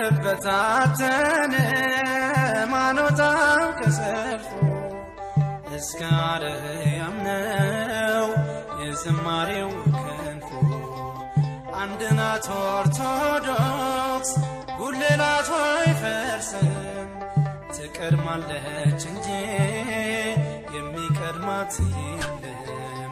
አንበታተንም አንወጣም ከሰልፉ እስከ አርያም ነው የዝማሬው ክንፉ አንድ ናት ኦርቶዶክስ ጉልላቷ አይፈርስም ትቀድማለች እንጂ የሚቀድማት የለም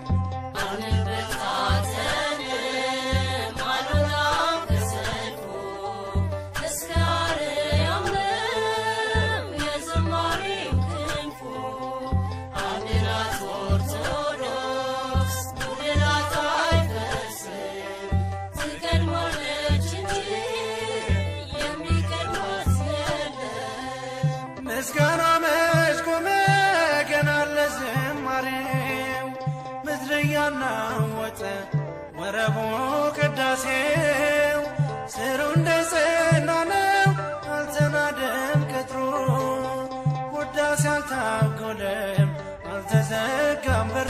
ምስጋና መች ቆመ ገና ለዝማሬው ምድር እያናወጠ ወረቦ ቅዳሴው ስሩ እንደ ጸና ነው አልተናደም ቅጥሩ ውዳሴ አልታጎለም አልተዘጋም በሩ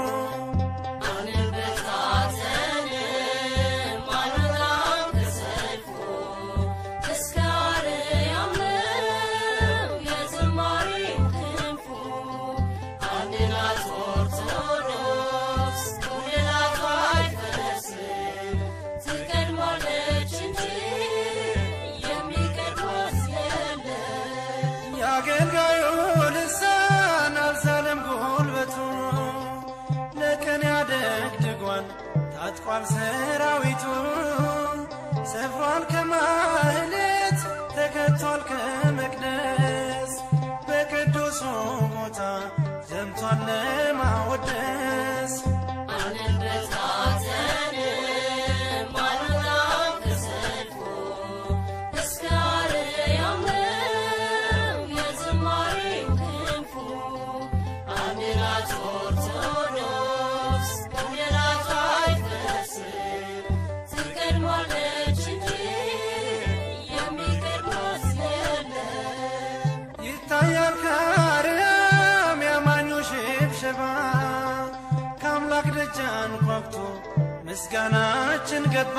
የአገልጋዩ ልሳን አልዛለም ጉልበቱ ለቀን ያደግድጓል ታጥቋል ሰራዊቱ ሰፍሯል ከማህሌት ተከቷል ከመቅደስ በቅዱሱ ቦታ ዘምቷል ለማወደስ ይታያል ከአርያም ያማኙ ሽብሸባ ከአምላክ ደጃን ኳኩቶ ምስጋናችን ገባ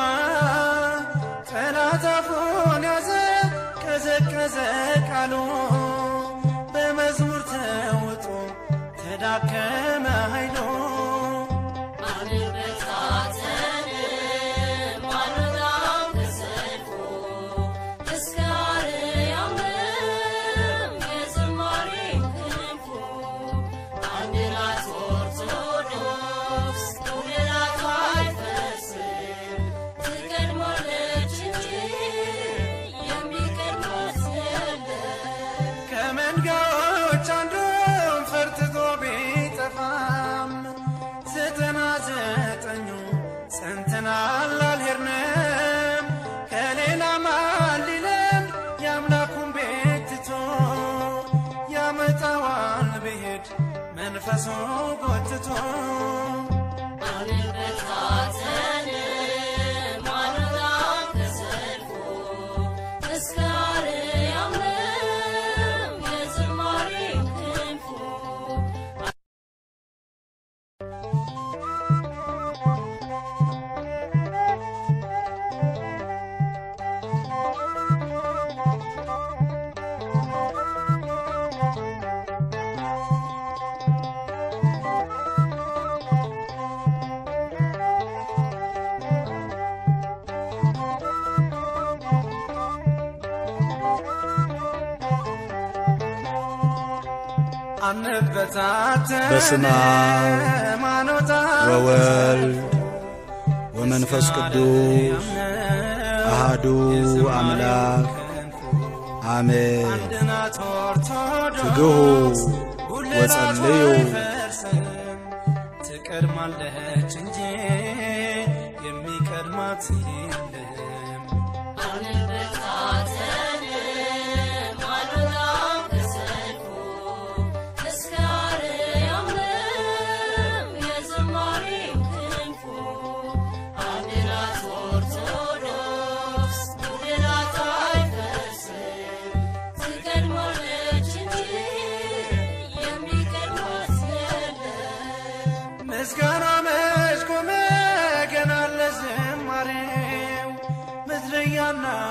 ጠላት አፉን ያዘ ቀዘቀዘ ቃሉ በመዝሙር ተውጦ ተዳከመ ኃይሉ ከመንጋዎች አንዱም ፈርትቶ ቢጠፋም ዘጠና ዘጠኙ ጸንተናል አልሄድንም ከሌላ ማን ሊለምድ የአምላኩን ቤት ትቶ ያመጣዋል ብሄድ መንፈሱ ጎትቶ በስመ አብ ወወልድ ወመንፈስ ቅዱስ አሃዱ አምላክ አሜን። ትግሁ ወጸልዩ ትቀድማለች እንጂ የሚቀድማት የለም። ምስጋና መች ቆመ ገና ለዝማሬው ምድር እያና